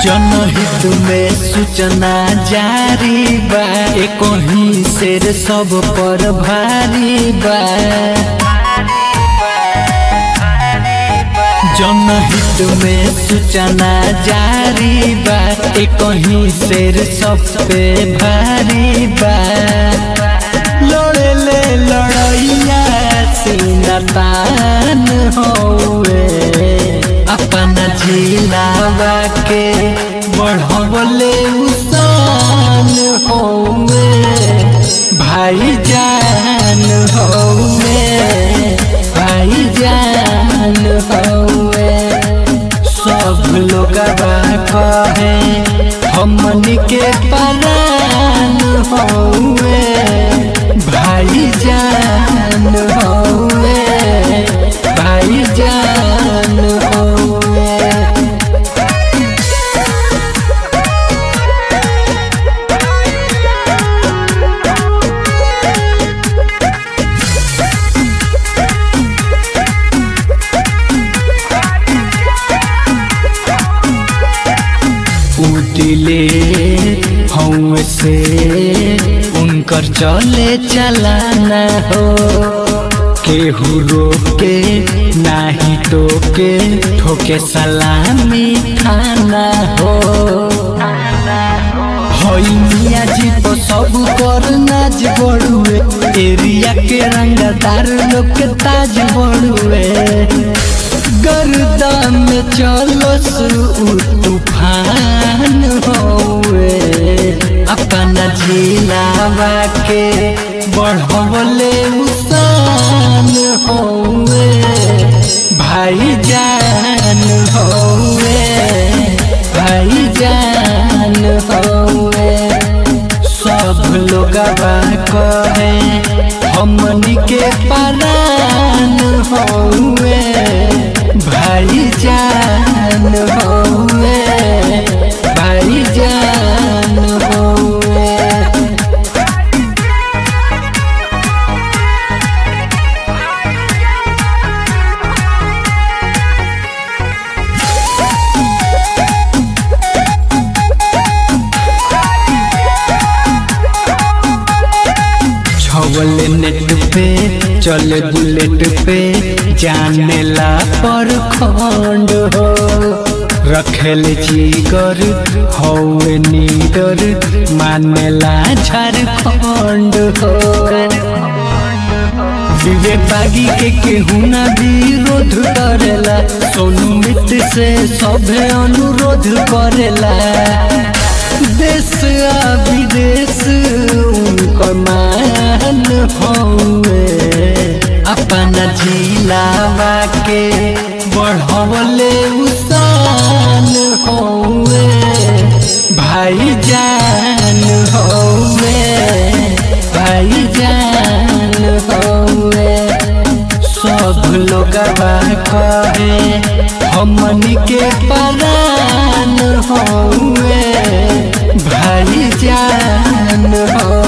जनहित में सूचना जारी बा कहीं शेर सब पर भारी बा जनहित में सूचना जारी बा कहीं शेर सब पे भारी बा लड़े ले लड़ैया सीना तान होवे अपना जिलावा के बढ़वले उसान होवे भाई जान होवे भाई जान होवे सब लोग कहे हमन के परान होवे भाई जान होवे भाई जान होवे उदिले हूँ से उनकर चले चलाना हो केहू रोके नाही टोके ठोके सलामी खाना हो हई मिया जी तो सब कर नाच बड़ुए एरिया के रंगदार लोग के ताज बड़ुए गर्दा में चलो सु तूफान होवे अपना जिलावा के बढ़वले उसान होवे भाई जान होवे भाई जान होवे सब लोग कहे हमनी के परान होवे भाई जान होवे भाई जान होवे छवल नेट पे चले बुलेट पे जाने ला पर खंड हो रखेल जीगर हौवे नीडर मानेला झारखंड हो विवेक बागी के केहू ना विरोध करेला सोनू मित्र से सभे अनुरोध करेला देश आ विदेश उनकर मान हौवे अपना जिलावा के बढ़वले उसान हौवे भाई जान हौवे भाई जान हौवे सब लोग कहे हमनी के परान हौवे भाई जान हो